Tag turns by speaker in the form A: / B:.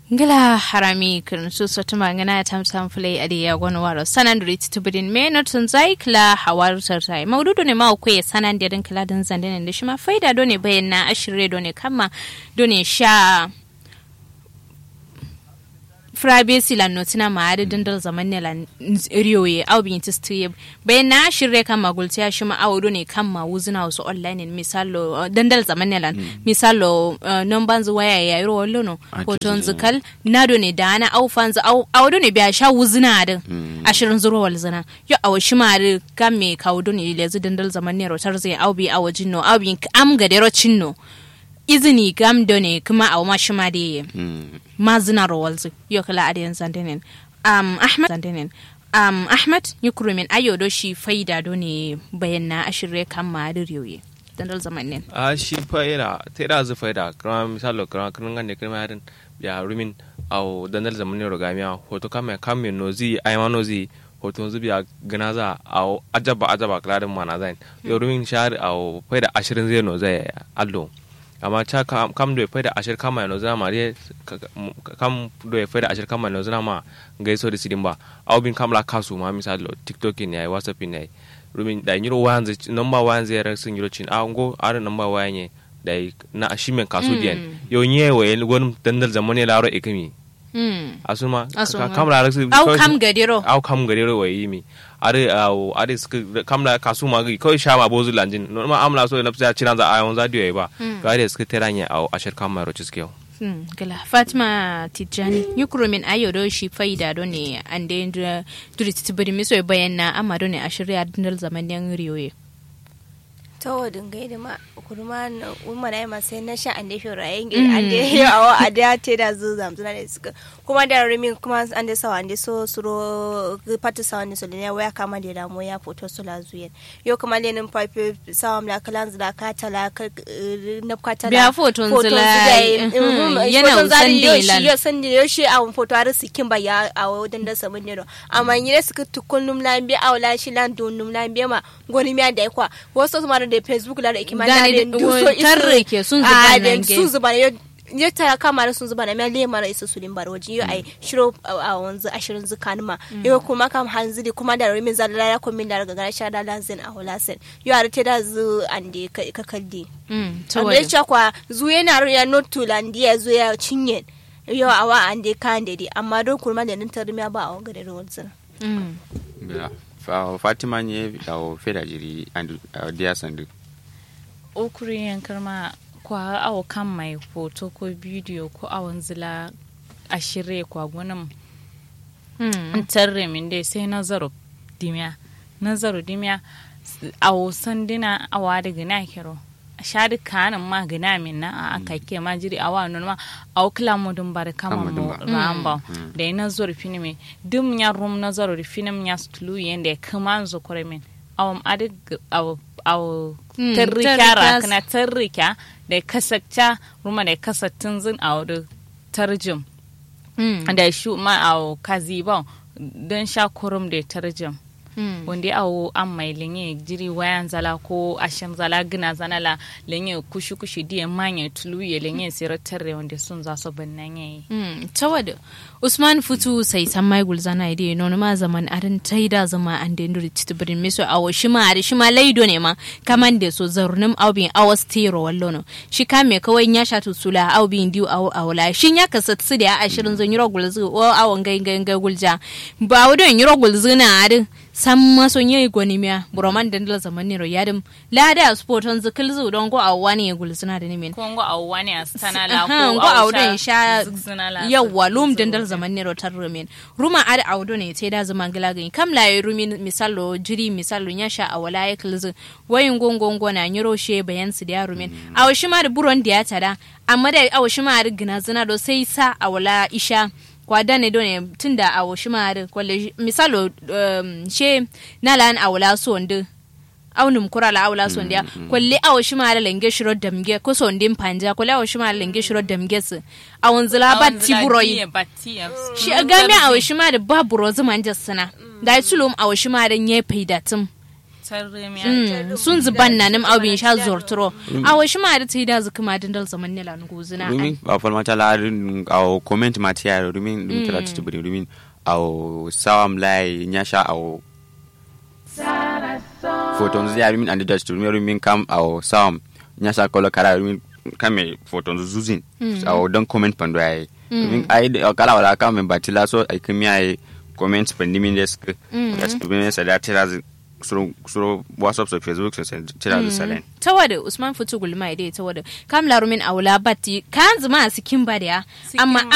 A: ngila harami kun su sotu mangana tam sam fulai ade ya gonu waro sanan duri titubidin me not sun zai kila hawar sartai maududu ne ma ku ya sanan da din kila din zande ne shi ma faida do ne bayan na ashire do ne kama do ne sha frabesi la notina ma ade dindal zaman ne la riyoye au bin tistiye bayan na shirye kan magulti ya shi ma awudu ne kan ma wuzina wasu online ne misalo dandal zaman ne la misalo numban zu waya ya yiro wallo no hoton zikal nado ne da ana au fanzu awudu ne biya sha wuzina din ashirin zuro wal zina yo awu shi ma ade kan me kawudu ne lezu dandal zaman ne rotar zai au bi awajin no au bin am gadero cinno izini gam done kuma a ma shi ma da yi ma zina rawalzu yau kala adiyan zandinin um, ahmad zandinin um, ahmad yukrumin ayo do shi faida do ne bayan na ashirre kan ma da riyoyi dandal zamanin
B: a shi faida ta da zu faida kuma misalo kuma kan gane kuma yarin ya rumin au dandal zamanin rogamiya hoto kama kame nozi ayma nozi hoton zubiya gana za a ajaba ajaba kladin mana zain yau rumin shahar au faida ashirin zai no zai allo amma ca kam do fayda ashir kama no zama mari kam do fayda ashir kama no zama gaiso da sidin ba aw bin kamla kasu ma misal tiktok ne ai whatsapp ne ai rumin da nyiro wanze number wanze ya sun yiro cin a ngo are number wanye da na ashimen kasu diyan yo nye we gon dandal zamane laro ikami asuma kam la rasu
A: au kam gadiro
B: au kam gadiro we yimi are awo are suka kamla kasu ma gi kawai sha ma bozu lanjin no ma amla so na fisa ciran za ayon za diyo ba ga are suka teranya awo ashir kamma ro ciske
A: gala fatima tijjani yukuro min ayo do shi faida do ne an da duri titibiri miso bayan na amma do ne ashirya dindal zaman yan riyoye
C: ta wadin gai da ma kurma umma na yamma sai na sha an da shi rayen gida an da yi awa a da te da zu zamzuna da suka kuma da rimin kuma an da sawa an da so suro patu sawa ne so da ne waya kama da damu ya foto su la zuyen yo kuma da nin pipe sawa mla kalan zula ka tala na kwata
A: biya foton zula yana usan da
C: ilan yo san da yo shi a foto har sikin ba ya a wadan da samun ne amma yi ne suka tukun numla bi a wala shi lan don numla bi ma goni mi da kwa wasu ma da facebook la da ikima da da
A: duso tarre ke sun zuba nan ge
C: sun zuba ne ya ta kama da sun zuba na mai lema isa su limbar waje yau ai shiro a wanzu ashirin zukan ma yau kuma kam hanzu da kuma da rimin zalala ya kuma da daga sha da lazin a holasen yau a rute da zu an da ka kalli amma ya ce kwa zu yana ya notu landi ya zo ya cinye yau awa an da kan da amma don kuma da nan tarmiya ba a wanga da rawar zina
D: fatima nye awo feda jiri andu dia sandu
E: okuri yankar ma kwa awo kan mai foto ko bidiyo ko awon zila a shirye kwa gunan tarre min dai sai nazaro dimiya nazaro dimiya awo sandina awa daga na kiro shadi kanin ma gina min na a aka ke ma jiri awa nun ma aw kila mu dum bar kama mu ramba da ina zor fini me dum ya rum na zor fini ya stulu yende kama zo kore min awam adi aw aw tarrika ra kana tarrika da kasacca ruma da kasattun zin aw da tarjum da shu ma aw kaziba don sha kurum da tarjum wanda awo an mai lenye jiri wayan zala ko ashen zala gina zana la lenye kushi kushi diye manye tulu ye lenye sira tarre wanda sun za su bin nan yayi
A: tawada usman futu sai san mai gulzana ide no ma zaman arin taida zama an da nduri titibirin miso awo shi ma ari shi ma laido ne ma kaman da so zarunum aubin awas tero wallo no shi ka me kawai ya shatu sula aubin diu awo awla shin ya kasat su da ashirin zan yiro gulzu o awon gai gai gai gulja ba wadon yiro gulzu na arin san maso nye gwani miya buroman da ndala zaman nero yadim lada a sporton zikil zu don go awwa ne gulzuna da nimin
E: ko go awwa ne a stana la
A: ko go awdo sha yawa lum da ndala zaman nero tar rumin ruma ada awdo ne te da zaman gila gani kam la rumin misalo jiri misalo nya sha awala ya kilzu wayin gongongo na nyiro she bayan su da rumin aw shi ma da buron da ya tada amma da aw shi ma da gina zina do sai sa awala isha kwada ne done tunda a washi mare kwalle misalo um, she nalan awla sonde aunum kura la awla sonde mm, kwalle a washi mare lenge shiro damge ko sonde panja kwalle a washi mare lenge shiro damge su awon zila batti buroi shi game a washi mare ba buro zuma jassana da tulum a washi mare nye paidatum
E: tarre mi
A: Mm, sun zuban na nim abin sha zorturo a wa shi ma da ta yi da zuka ma dindal zaman ne lan guzina
D: rumin a falmata la au comment matia rumin rumin tara tutu bari rumin au sawam lai nyasha au photos ya rumin andi dust rumin rumin kam au sawam nyasha kolo kara rumin kame photos zuzin au don comment pando ai rumin ai da- kala wala kam batila so ai kimi ai comment pandi min desk desk rumin sa da tira suro suro whatsapp so facebook so tira salen
A: ta wada usman fitu gulma dai ta wada kam larumin aula batti kan zuma a sikin ba da ya amma